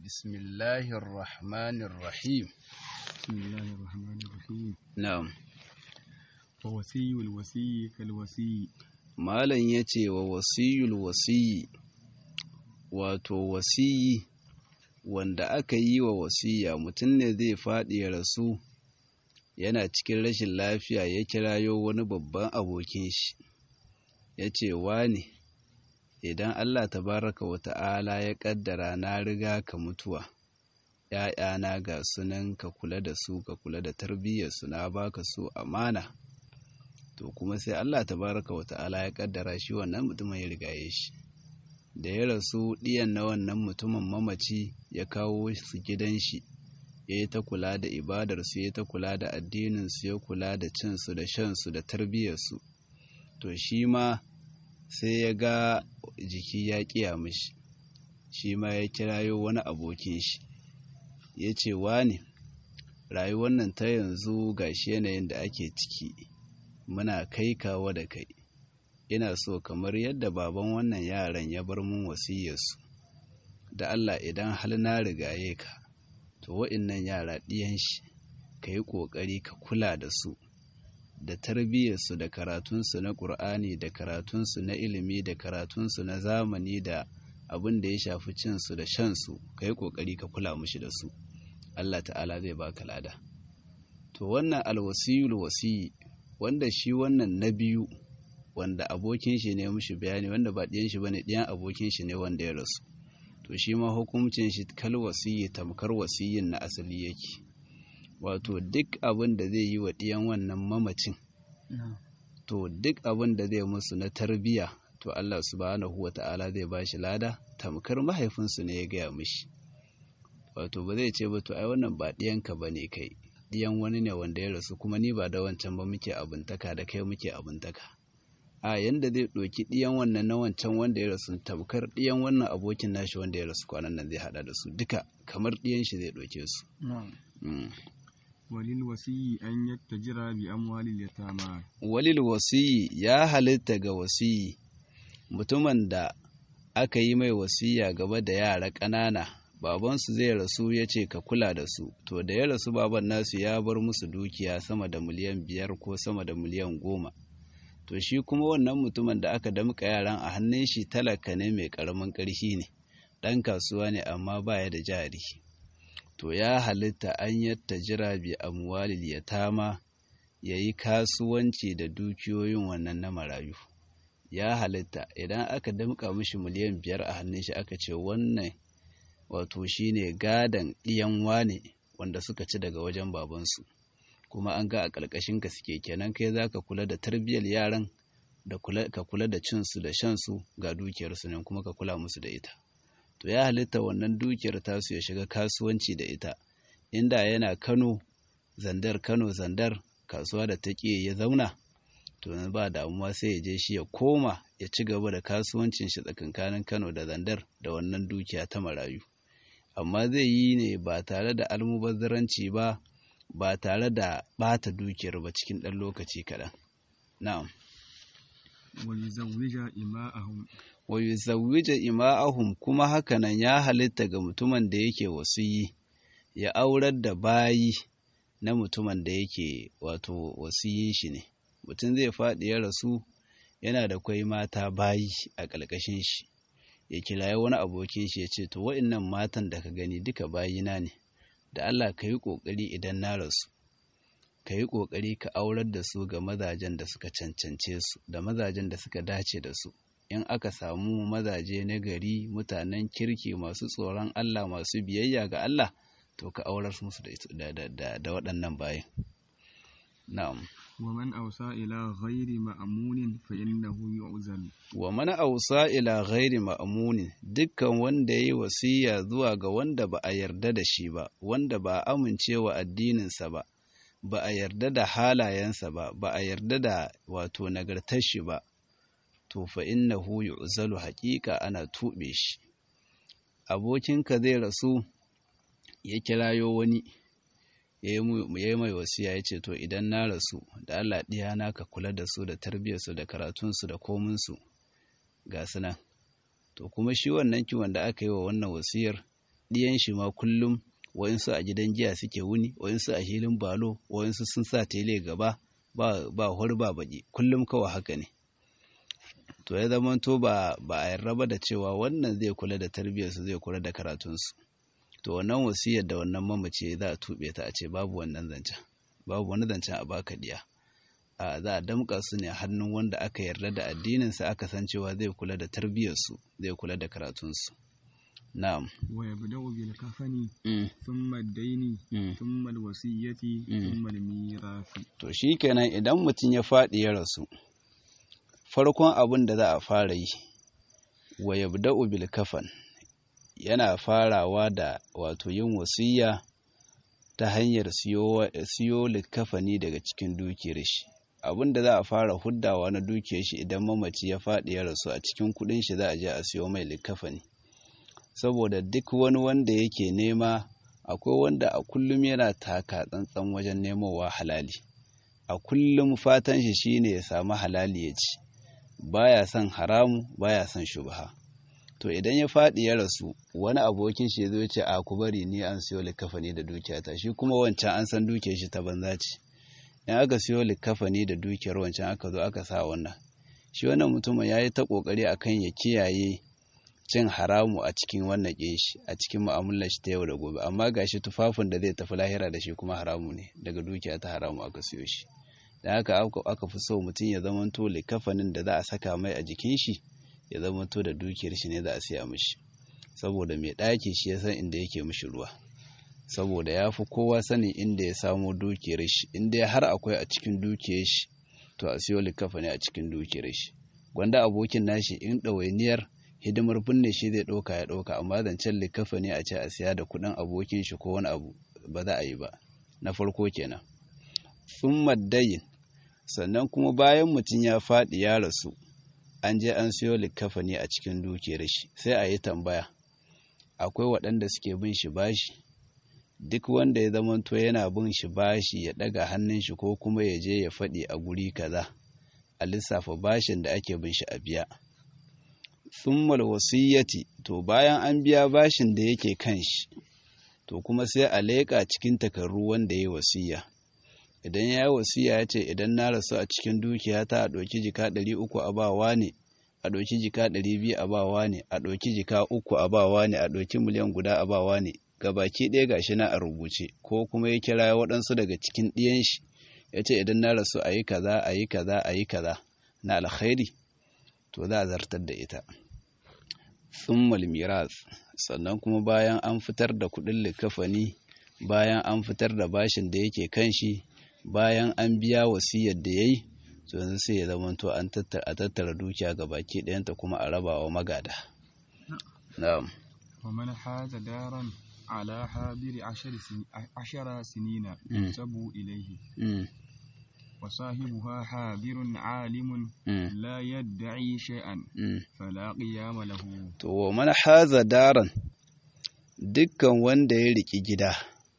بسم الله الرحمن الرحيم بسم الله الرحمن الرحيم نعم ووصي الوصي كالوصي malam ya ce wa wasiyul wasiyi wato wasiyi wanda aka yi wa wasiya mutum ne zai faɗi ya rasu yana cikin rashin lafiya ya kirayo wani babban abokin shi ya ce ne idan Allah tabaraka wa ta'ala ya ƙaddara na riga ka mutuwa ‘ya'yana ga sunan ka kula da su ka kula da tarbiyyarsu na baka su amana to kuma sai Allah tabaraka wa ta'ala ya kaddara shi wannan mutumin ya rigaye shi da ya rasu ɗiyan na wannan mutumin mamaci ya kawo su gidan shi ya yi ta kula da ibadarsu ya ta kula da addininsu ya kula da cinsu da shansu da tarbiyyarsu to shi ma sai ya ga jiki ya ƙiya mishi shi ma ya kirayo wani abokin shi ya ce ne rayuwar nan ta yanzu ga shi yanayin da ake ciki muna kai kawo da kai ina so kamar yadda baban wannan yaran ya bar mun wasiyarsu da Allah idan hal na rigaye ka to wa'innan yara ɗiyan shi ka yi ƙoƙari ka kula da su da tarbiyyarsu da karatunsu na ƙur'ani da karatunsu na ilimi da karatunsu na zamani da abin da ya shafi cinsu da shansu ka yi ƙoƙari ka kula mushi da su Allah ta'ala zai baka lada to wannan alwasiyul wasiyi wanda shi wannan na biyu wanda abokin shi ne mushi bayani wanda ba ɗiyan shi bane ɗiyan abokin shi ne wanda ya rasu to shi ma hukuncin shi kal wasiyyi tamkar wasiyyin na asali yake wato duk abin da zai yi wa ɗiyan wannan mamacin to duk abin da zai musu na tarbiya to Allah subhanahu wa ta'ala zai ba shi lada tamkar mahaifinsu ne ya gaya mishi wato ba zai ce ba to ai wannan ba ɗiyanka ba ne kai ɗiyan wani ne wanda ya rasu kuma ni ba da wancan ba muke abuntaka da kai muke abuntaka a yanda zai ɗoki ɗiyan wannan na wancan wanda ya rasu tabkar ɗiyan wannan abokin nashi wanda ya rasu kwanan nan zai haɗa da su duka kamar ɗiyan shi zai ɗauke su walil wasiyi an yattajira bi amwalil yatama walil wasiyi ya halitta ga wasiyi mutumin da aka yi mai wasiya gaba da yara ƙanana babansu zai rasu ya ce ka kula da su to da ya rasu baban nasu ya bar musu dukiya sama da miliyan biyar ko sama da miliyan goma to shi kuma wannan mutumin da aka damƙa yaran a hannun shi talaka ne mai ƙaramin ƙarfi ne ɗan kasuwa ne amma baya da jari to ya halitta an yatta jira bi amwalil yatama ya yi kasuwanci da dukiyoyin wannan na marayu ya halitta idan aka damƙa mishi miliyan biyar a hannun shi aka ce wannan wato shine gadan ɗiyan wane wanda suka ci daga wajen babansu kuma an ga a ƙarƙashin ka suke kenan kai za ka kula da tarbiyyar yaran da ka kula da cinsu da shansu ga dukiyarsu ne kuma ka kula musu da ita to ya halitta wannan dukiyar tasu ya shiga kasuwanci da ita inda yana kano zandar kano zandar kasuwa da ta ya zauna to ba damuwa sai ya je shi ya koma ya ci gaba da kasuwancin shi tsakankanin kano da zandar da wannan dukiya ta marayu amma zai yi ne ba tare da almubazzaranci ba ba tare da ɓata dukiyar ba cikin ɗan lokaci kaɗan. Na'am. Wa yuzawwija ima'ahum kuma hakanan ya halitta ga mutumin da yake wasiyi ya aurar da bayi na mutumin da yake wato wasiyin shi ne. Mutum zai faɗi ya rasu yana da kwai mata bayi a ƙalƙashin shi. Ya kirayi wani abokin shi ya ce, To, wa'innan matan da ka gani duka bayina ne. da Allah ka yi ƙoƙari idan na rasu ka yi ƙoƙari ka aurar da su ga mazajen da suka cancance su da mazajen da suka dace da su in aka samu mazaje na gari mutanen kirki masu tsoron Allah masu biyayya ga Allah to ka aurar musu da waɗannan bayan na'am ومن أوصى إلى غير مأمون فإنه يعزل ومن أوصى إلى غير مأمون dukkan wanda yayi wasiya zuwa ga wanda ba a yarda da shi ba wanda ba a amincewa addininsa ba ba a yarda da halayensa ba ba a yarda da wato nagartar shi ba to fa innahu yu'zalu haqiqa ana tube shi abokinka zai rasu ya kirayo wani ya yi mai wasiya ya ce to idan na rasu da Allah ɗiyana ka kula da su da tarbiyyarsu da karatunsu da kominsu ga su nan to kuma shi wannan kiwon da aka yi wa wannan wasiyar ɗiyan shi ma kullum wayansu a gidan giya suke wuni wayansu a hilin balo wayansu sun sa tele gaba ba ba hor ba baki kullum kawai haka ne to ya zama to ba ba a yarda ba da cewa wannan zai kula da tarbiyyarsu zai kula da karatunsu to wannan wasiyar da wannan mamace za a tuɓe ta a ce babu wannan zancen babu wani zancen a baka diya a za a damƙa su ne hannun wanda aka yarda da addininsa aka san cewa zai kula da tarbiyyarsu zai kula da karatunsu na'am wa yabda'u bil kafani mm. thumma ad-daini mm. thumma al-wasiyyati Mm. thumma al-mirathi to shikenan idan mutum ya faɗi ya rasu farkon abin da za a fara yi wa yabda'u bil kafan yana farawa da wato yin wasiyya ta hanyar siyo siyo likafani daga cikin dukiyar shi abin da za a fara huddawa na dukiyar shi idan mamaci ya faɗi ya rasu a cikin kuɗin shi za a je a siyo mai likafani saboda duk wani wanda yake nema akwai wanda a kullum yana taka tsantsan wajen nemowa halali a kullum fatan shi shine ya samu halali ya ci baya son haramu baya son shubha to idan ya faɗi ya rasu wani abokin shi ya zo ya ce a ku bari ni an siyo likafani da dukiyata shi kuma wancan an san dukiyar shi ta banza ce in aka siyo likafani da dukiyar wancan aka zo aka sa wannan shi wannan mutumin ya yi ta ƙoƙari akan ya kiyaye cin haramu a cikin wannan shi a cikin mu'amalar shi ta yau da gobe amma gashi tufafin da zai tafi lahira da shi kuma haramu ne daga dukiya ta haramu aka siyo shi da haka aka- aka fi so mutum ya zamanto likafanin da za a saka mai a jikin shi ya zamanto da dukiyar shi ne za a siya mishi saboda mai ɗaki shi ya san inda yake mishi ruwa saboda ya fi kowa sanin inda ya samo dukiyar shi inda har akwai a cikin dukiyar shi to a siyo likafani a cikin dukiyar shi gwanda abokin nashi in ɗawainiyar hidimar binne shi zai ɗauka ya ɗauka amma zancen likafa ne a ce a siya da kuɗin abokin shi ko wani abu ba za a yi ba na farko kenan sun maddayin sannan kuma bayan mutum ya faɗi ya rasu an je an siyo likafa ne a cikin dukiyar shi sai a yi tambaya akwai waɗanda suke bin shi bashi duk wanda ya zamanto yana bin shi bashi ya ɗaga hannun shi ko kuma ya je ya faɗi a guri kaza a lissafa bashin da ake bin shi a biya summal wasiyyati to bayan an biya bashin da yake kan shi to kuma sai a leƙa cikin takarru wanda ya yi wasiyya idan ya yi wasiyya ya ce idan na rasu a cikin dukiya ta a ɗauki jika ɗari uku a bawa ne a ɗauki jika ɗari biyu a bawa ne a ɗauki jika uku a bawa ne a ɗauki miliyan guda a bawa ne gabaki ɗaya gashi na a rubuce ko kuma ya kira waɗansu daga cikin ɗiyan shi ya ce idan na rasu a yi kaza a yi kaza a yi kaza na alkhairi to za a zartar da ita summal miras sannan kuma bayan an fitar da kuɗin likafani bayan an fitar da bashin da yake kan shi bayan an biya wasiyar da ya yi to yanzu sai ya zama to an a tattara dukiya ga baki ɗayanta kuma a raba wa magada na'am ومن حاز دارا على حاضر عشر, سن... عشر سنين مم. يحسب إليه Mm, وصاحبها حاضر عالم mm, لا يدعي شيئا mm. فلا قيام له to wa man haza daran dukkan wanda ya riki gida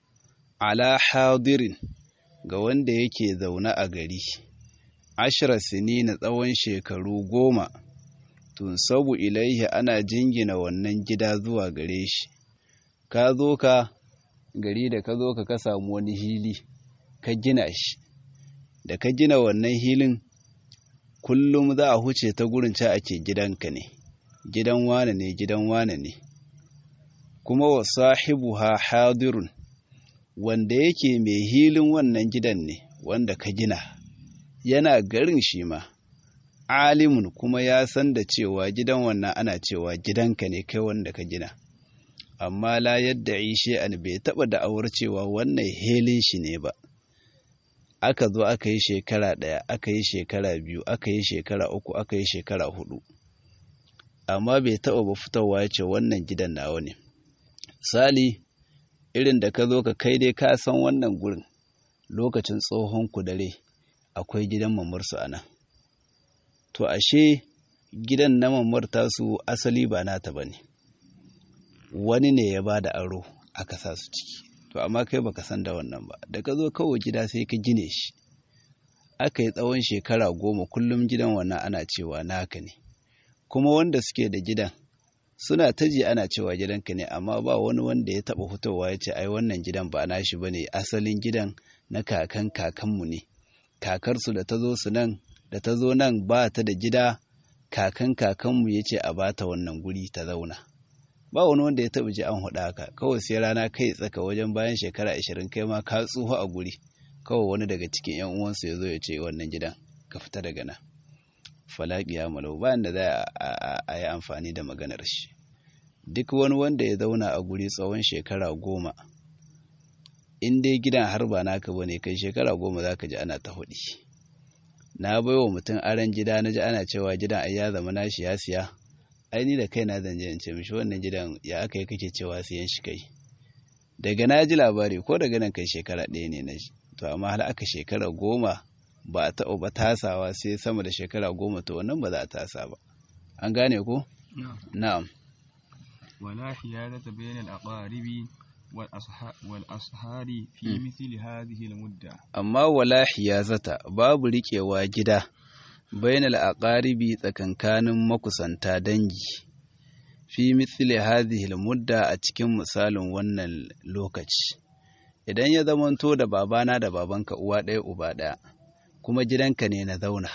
ala hadirin ga wanda yake zaune a gari ashira na tsawon shekaru goma tun sabu ilaihi ana jingina wannan gida zuwa gare shi ka zo ka gari da ka zo ka ka samu wani hili ka gina shi da ka gina wannan hilin kullum za a huce ta gurin ca ake gidanka ne gidan wane ne gidan wane ne kuma wa sahibuha hadirun wanda yake mai hilin wannan gidan ne wanda ka gina yana garin shi ma alimun kuma ya san da cewa gidan wannan ana cewa gidanka ne kai wanda ka gina amma la yadda ishe an bai taba da'awar cewa wannan helin shi ne ba aka zo aka yi shekara ɗaya aka yi shekara biyu aka yi shekara uku aka yi shekara hudu amma bai taɓa ba fitowa ya ce wannan gidan nawa ne sali irin da ka zo ka kai dai ka san wannan gurin lokacin tsohon kudare akwai gidan mamarsu a nan to ashe gidan na mamar tasu asali ba nata ba ne wani ne ya ba da aro aka sa su ciki to amma kai baka san da wannan ba da ka zo kawai gida sai ka gine shi aka yi tsawon shekara goma kullum gidan wannan ana cewa naka ne kuma wanda suke da gidan suna ta ji ana cewa gidanka ne amma ba wani wanda ya taɓa fitowa ya ce ai wannan gidan ba nashi ba ne asalin gidan na kakan kakanmu ne kakarsu da ta zo su nan da ta zo nan ba ta da gida kakan kakanmu ya ce a bata wannan guri ta zauna ba wani wanda ya taɓa ji an huɗa haka kawai sai rana kai tsaka wajen bayan shekara ashirin kai ma ka tsuho a guri kawai wani daga cikin yan uwansu ya zo ya ce wannan gidan ka fita daga nan falaki ya malau bayan da za a yi amfani da maganar shi duk wani wanda ya zauna a guri tsawon shekara goma in dai gidan har ba naka bane kai shekara goma za ka ji ana ta hudi na baiwa mutum aron gida na ji ana cewa gidan ai ya zama nashi ya siya ai ni da kaina zan je in ce mishi wannan gidan ya aka yi kake cewa siyan shi kai daga na ji labari ko daga nan kai shekara ɗaya ne na shi to amma har aka shekara goma ba a taɓa ba tasawa sai sama da shekara goma to wannan ba za a tasa ba an gane ko na'am ولا حيادة بين الأقارب والأصهار في مثل هذه المدة amma wala hiyazata babu riƙewa gida bainal aqaribi tsakankanin makusanta dangi fi mithli hadhihi mudda a cikin misalin wannan lokaci idan ya zamanto da babana da babanka uwa ɗaya uba ɗaya kuma gidanka ne na zauna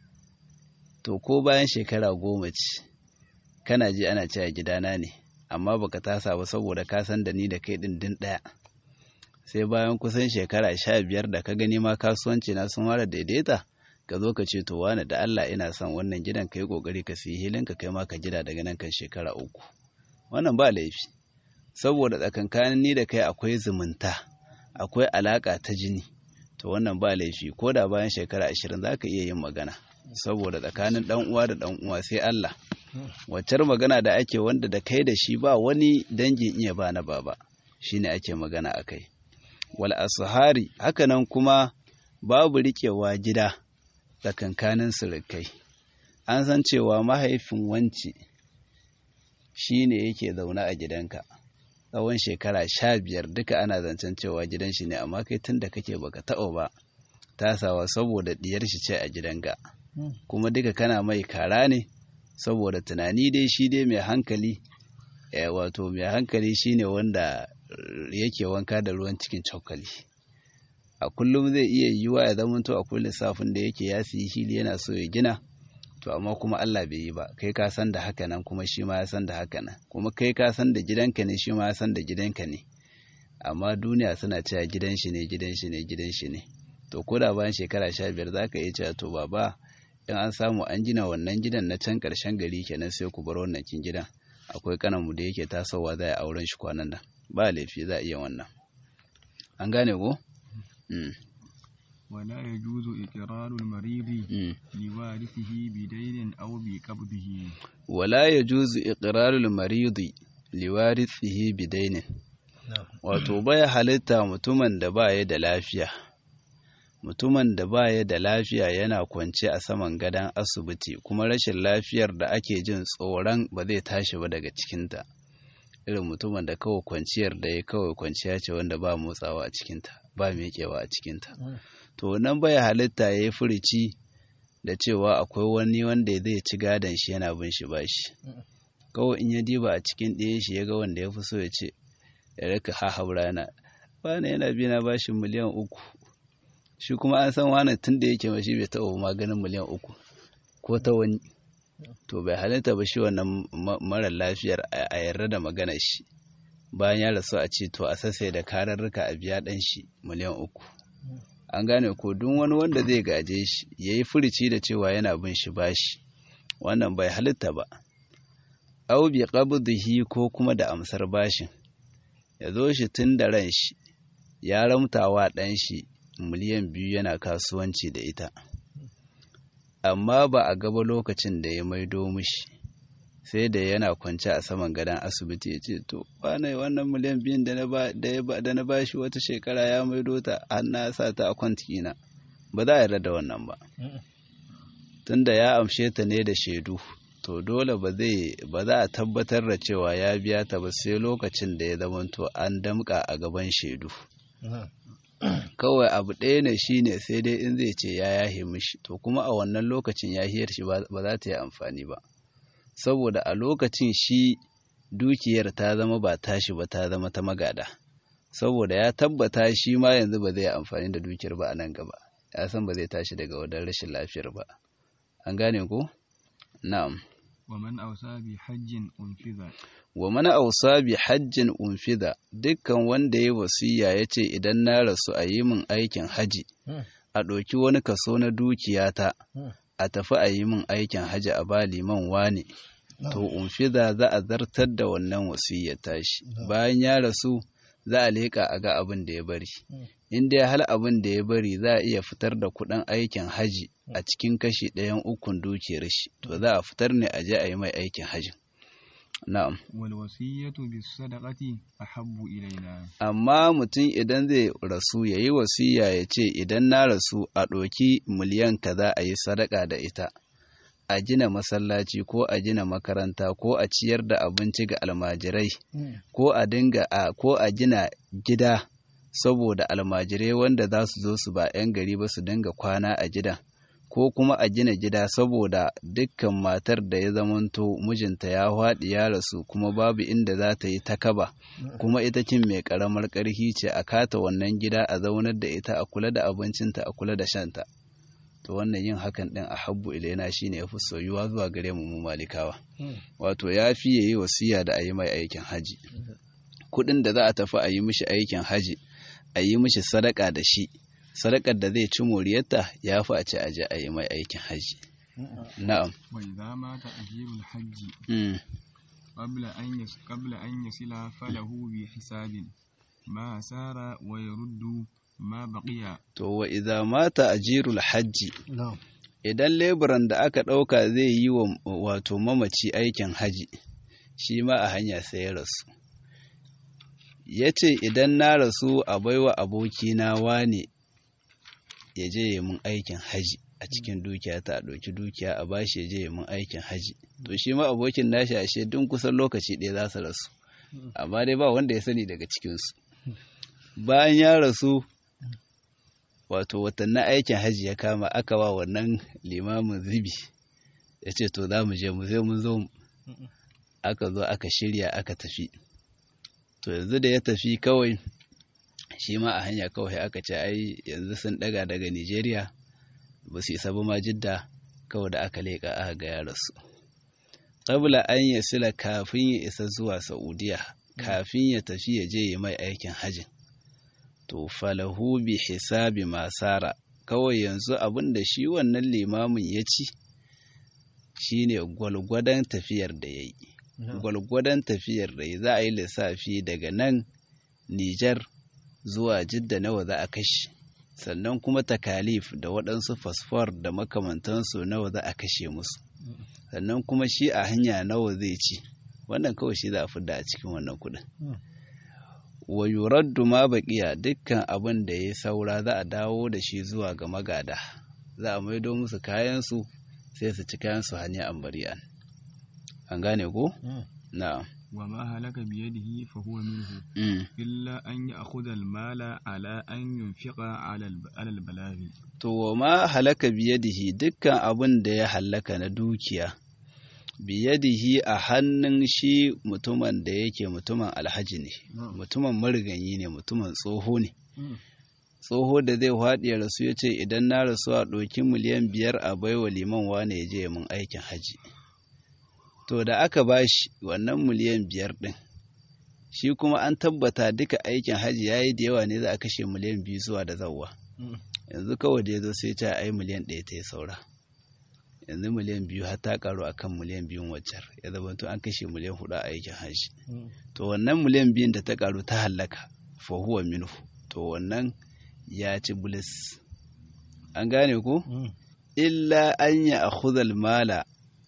to ko bayan shekara goma ce kana ji ana cewa gidana ne amma baka tasa ba saboda ka san da ni da kai din din ɗaya sai bayan kusan shekara sha biyar da ka gani ma kasuwanci na sun fara daidaita ka zo ka ce to wani da Allah ina son wannan gidan ka yi kokari ka siyi hilin ka kai ma ka gida daga nan kan shekara uku wannan ba laifi saboda tsakankanin ni da kai akwai zumunta akwai alaka ta jini to wannan ba laifi ko da bayan shekara ashirin za ka iya yin magana saboda tsakanin dan uwa da dan uwa sai Allah waccar magana da ake wanda da kai da shi ba wani dangin iya ba na baba shine ake magana akai wal ashari hakanan kuma babu riƙewa gida tsakankanin surukai an san cewa mahaifin wanci shine yake zaune a gidanka tsawon shekara sha biyar duka ana zancen cewa gidan shi ne amma kai tun da kake baka taɓa ba tasawa saboda diyar shi ce a gidanka kuma duka kana mai kara ne saboda tunani dai shi dai mai hankali wato mai hankali shine wanda yake wanka da ruwan cikin cokali a kullum zai iya yiwuwa ya zamanto akwai lissafin da yake ya siyi hili yana so ya gina to amma kuma Allah bai yi ba kai ka san da haka nan kuma shi ma ya san da haka nan kuma kai ka san da gidanka ne shi ma ya san da gidanka ne amma duniya suna cewa gidan shi ne gidan shi ne gidan shi ne to ko da bayan shekara sha biyar za ka iya cewa to baba in an samu an gina wannan gidan na can ƙarshen gari kenan sai ku bar wannan kin gidan akwai kananmu da yake tasowa za a auren shi kwanan nan ba laifi za a iya wannan an gane ko ولا يجوز إقرار المريض لوارثه بدين أو بقبضه ولا يجوز إقرار المريض لوارثه بدين wato baya halitta mutumin da baya da lafiya mutumin da baya da lafiya yana kwance a saman gadon asibiti kuma rashin lafiyar da ake jin tsoron ba zai tashi ba daga cikinta irin mutumin da kawai kwanciyar da ya kawai kwanciya ce wanda ba motsawa a cikinta ba miƙewa a cikinta to nan baya halitta ya yi furici da cewa akwai wani wanda zai ci gadon shi yana bin shi bashi kawai in ya diba a cikin ɗaya shi ya ga wanda ya fi so ya ce ya rika hahaura na wani yana bi na bashin miliyan uku shi kuma an san wani tun da yake mashi bai taɓa maganin miliyan uku ko ta wani to bai halitta ba shi wannan mara lafiyar a yarda da magana shi bayan ya rasu a ce to a sassai da kararruka a biya ɗan shi miliyan uku an gane ko duk wani wanda zai gaje shi ya yi furici da cewa yana bin shi bashi wannan bai halitta ba au bi qabdihi ko kuma da amsar bashin ya zo shi tun da ran shi ya ramtawa ɗan shi miliyan biyu yana kasuwanci da ita amma ba a gaba lokacin da ya maido mishi sai da yana kwance a saman gadon asibiti ya ce to wane wannan miliyan biyun da na ba shi wata shekara ya maido ta har na sa ta a kwantikina ba za a yarda da wannan ba tunda ya amshe ta ne da shaidu to dole ba zai ba za a tabbatar da cewa ya biya ta ba sai lokacin da ya zamanto an damka a gaban shaidu kawai abu ɗaya ne shine sai dai in zai ce ya yahe mishi to kuma a wannan lokacin yahiyar shi ba za ta yi amfani ba saboda a lokacin shi dukiyar ta zama ba tashi ba ta zama ta magada saboda ya tabbata shi ma yanzu ba zai amfani da dukiyar ba a nan gaba ya san ba zai tashi daga wadar rashin lafiyar ba an gane ko na'am ومن أوصى بحج أنفذ wa mana ausa bi hajjin unfida dukkan wanda ya wasiya ya ce idan na rasu a yi min aikin haji a ɗauki wani kaso na dukiyata a tafi a yi min aikin haji a ba liman wane to unfida za a zartar da wannan wasiyar tashi bayan ya rasu za a leƙa a ga abin da ya bari in dai hal abin da ya bari za a iya fitar da kuɗin aikin haji a cikin kashi ɗayan ukun dukiyar shi to za a fitar ne a je a yi mai aikin hajin na'am والوصية بالصدقة أحب إلينا amma mutum idan zai rasu ya yi wasiya ya ce idan na rasu a ɗoki miliyan kaza a yi sadaka da ita a gina masallaci ko a gina makaranta ko a ciyar da abinci ga almajirai ko a dinga a ko a gina gida saboda almajirai wanda za su zo su ba 'yan gari ba su dinga kwana a gidan ko kuma a gina gida saboda dukkan matar da ya zamanto mijinta ya haɗi ya rasu kuma babu inda za ta yi takaba kuma ita kin mai ƙaramar ƙarfi ce a kata wannan gida a zaunar da ita a kula da abincinta a kula da shanta to wannan yin hakan ɗin a habbu ilaina shine yafi soyuwa zuwa gare mu mu malikawa wato ya fi yayi wasiya da a yi mai aikin haji kuɗin da za a tafi a yi mishi aikin haji a yi mishi sadaka da shi sadakar da zai ci moriyarta ya fi a ce aje a yi mai aikin haji na'am وإذا مات أجير الحج Mm. قبل أن يس قبل أن يصل فله بحساب ما سار ويرد ما بقي to wa idza mata ajirul hajji na'am idan leburan da aka ɗauka zai yi wa wato mamaci aikin haji shi ma a hanya sai ya rasu ya ce idan na rasu a baiwa abokina wane ya je ya mun aikin haji a cikin dukiya ta a ɗauki dukiya a bashi ya je ya mun aikin haji to shi ma abokin nashi ashe dun kusan lokaci ɗaya za su rasu amma dai ba wanda ya sani daga cikinsu bayan ya rasu wato watannin aikin hajji ya kama aka wa wannan limamin zibi ya ce to za mu je mu sai mun zo aka zo aka shirya aka tafi to yanzu da ya tafi kawai shi ma a hanya kawai aka ce ai yanzu sun daga daga nigeria ba su isa ba ma jidda kawai da aka leƙa aka ga ya rasu ƙabla an ya sila kafin ya isa zuwa saudiya kafin ya tafi ya je ya mai aikin hajjin to falahu bi hisabi masara kawai yanzu abin da shi wannan limamin ya ci shine gwalgwadon tafiyar da ya yi gwalgwadon tafiyar da ya za a yi lissafi daga nan Nijar zuwa jidda nawa za a kashe sannan kuma takalif da waɗansu fasfor da makamantansu nawa za a kashe musu sannan kuma shi a hanya nawa zai ci wannan kawai shi za a fidda a cikin wannan kuɗin wa yuraddu ma baqiya dukkan abin da ya saura za a dawo da shi zuwa ga magada za a maido musu kayan su sai su ci kayan su hanya ambariyan an gane ko na'am وما هلك بيده فهو منه mm. إلا أن يأخذ المال على أن ينفق على الب- على البلاغ to wa ma halaka biyadihi dukkan abin da ya halaka na dukiya biyadihi a hannun shi mutumin da yake mutumin alhaji ne mutumin mariganyi ne mutumin tsoho ne tsoho da zai haɗe ya rasu ya ce idan na rasu a ɗauki miliyan biyar a baiwa liman wane ya je mun aikin haji to da aka ba shi wannan miliyan biyar ɗin shi kuma an tabbata duka aikin haji ya yi da yawa ne za a kashe miliyan biyu zuwa da zawwa yanzu kawai da ya zo sai ta ai miliyan ɗaya ta yi saura yanzu miliyan biyu har ta karu a kan miliyan biyun waccar ya zama to an kashe miliyan hudu a aikin haji to wannan miliyan biyun da ta karu ta hallaka fa huwa minhu to wannan ya ci bulis an gane ko illa an ya akhudhal mala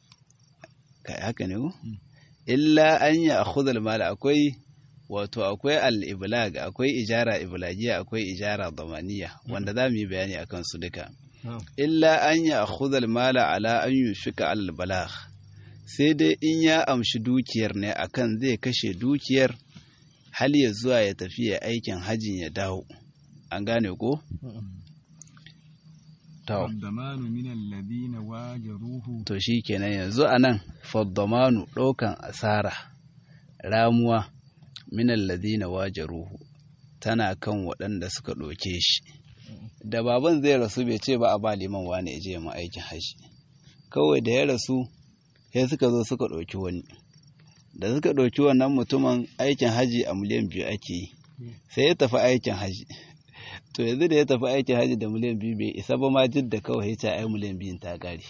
kai haka ne ko illa an ya akhudhal mala akwai wato akwai al-iblag akwai ijara iblagiya akwai ijara damaniya wanda za mu yi bayani akan su duka illa an ya akhudhal mala ala an yunfika al balagh sai dai in ya amshi dukiyar ne akan zai kashe dukiyar hal ya zuwa ya tafi ya aikin hajjin ya dawo an gane ko to والضمان من الذين واجروه to shi kenan yanzu a nan faddamanu ɗaukan asara ramuwa minan ladina wajaruhu tana kan waɗanda suka ɗauke shi da baban zai rasu bai ce ba a ba liman wani ya je ma aikin haji kawai da ya rasu sai suka zo suka ɗauki wani da suka ɗauki wannan mutumin aikin haji a miliyan biyu ake yi sai ya tafi aikin haji to yanzu da ya tafi aikin haji da miliyan biyu bai isa ba ma jidda kawai ya ce ai miliyan biyun ta ƙare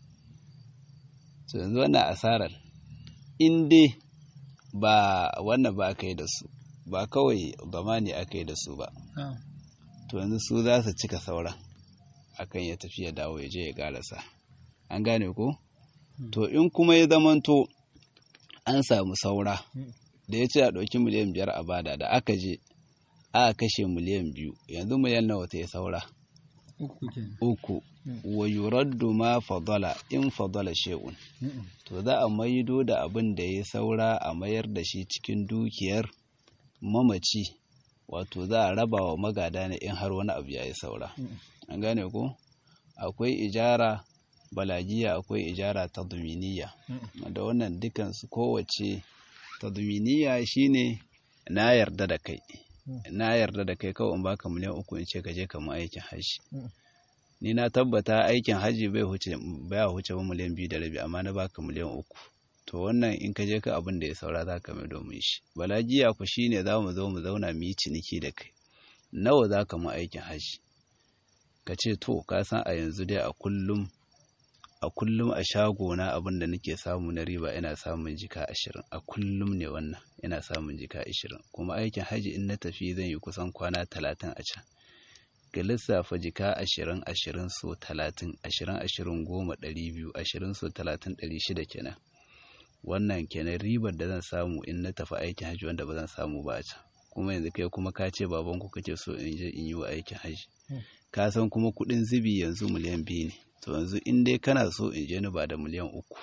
to yanzu wannan asarar in dai ba wannan ba aka yi da su ba kawai zamani aka yi da su ba to yanzu su za su cika sauran akan ya tafi ya dawo ya je ya karasa an gane ko to in kuma ya zamanto an samu saura da ya ce a ɗauki miliyan biyar a bada da aka je aka kashe miliyan biyu yanzu miliyan nawa ta yi saura uku kenan uku wa yuraddu ma fadala in fadala shay'un to za a maido da abin da ya saura a mayar da shi cikin dukiyar mamaci wato za a raba wa magada ne in har wani abu ya yi saura an gane ko akwai ijara balagiya akwai ijara tadminiya da wannan dukansu kowace tadminiya shine na yarda da kai na yarda da kai kawai in baka miliyan uku in ce ka je ka mu aikin hajji ni na tabbata aikin hajji bai huce baya huce ba miliyan biyu da rabi amma na baka miliyan uku to wannan in ka je ka abin da ya saura za ka mai domin shi balagiya ku shine za mu zo mu zauna mu yi ciniki da kai nawa za ka mu aikin hajji ka ce to ka san a yanzu dai a kullum a kullum a shago na abin da nake samu na riba ina samun jika ashirin a kullum ne wannan ina samun jika ashirin kuma aikin hajji in na tafi zan yi kusan kwana talatin a can ga lissafa jika ashirin ashirin so talatin ashirin ashirin goma ɗari biyu ashirin so talatin ɗari shida kenan wannan kenan ribar da zan samu in na tafi aikin hajji wanda ba zan samu ba a can kuma yanzu kai kuma ka ce babanku kake so in je in yi wa aikin hajji ka san kuma kuɗin zubi yanzu miliyan biyu ne to yanzu in dai kana so in je ni ba da miliyan uku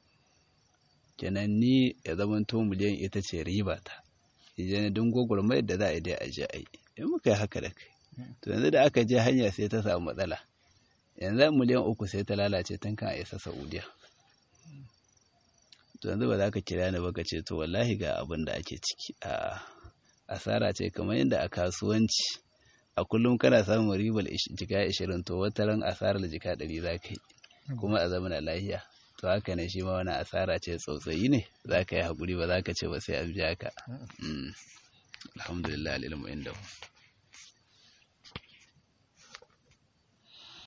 kenan ni ya zamanto miliyan ita ce riba ta je ni don gwagwarmayar da za a yi dai a je a yi in muka yi haka da kai to yanzu da aka je hanya sai ta samu matsala yanzu miliyan uku sai ta lalace tun kan a isa saudiya to yanzu ba za ka kira ni ba ka ce to wallahi ga abin da ake ciki a asara ce kamar yadda a kasuwanci a kullum kana samun ribar jika ashirin to wata ran asarar jika ɗari za ka yi kuma a zamana lahiya to haka ne shi ma wani asara ce tsautsayi ne za ka yi haƙuri ba za ka ce ba sai an biya ka alhamdulillah alilmu inda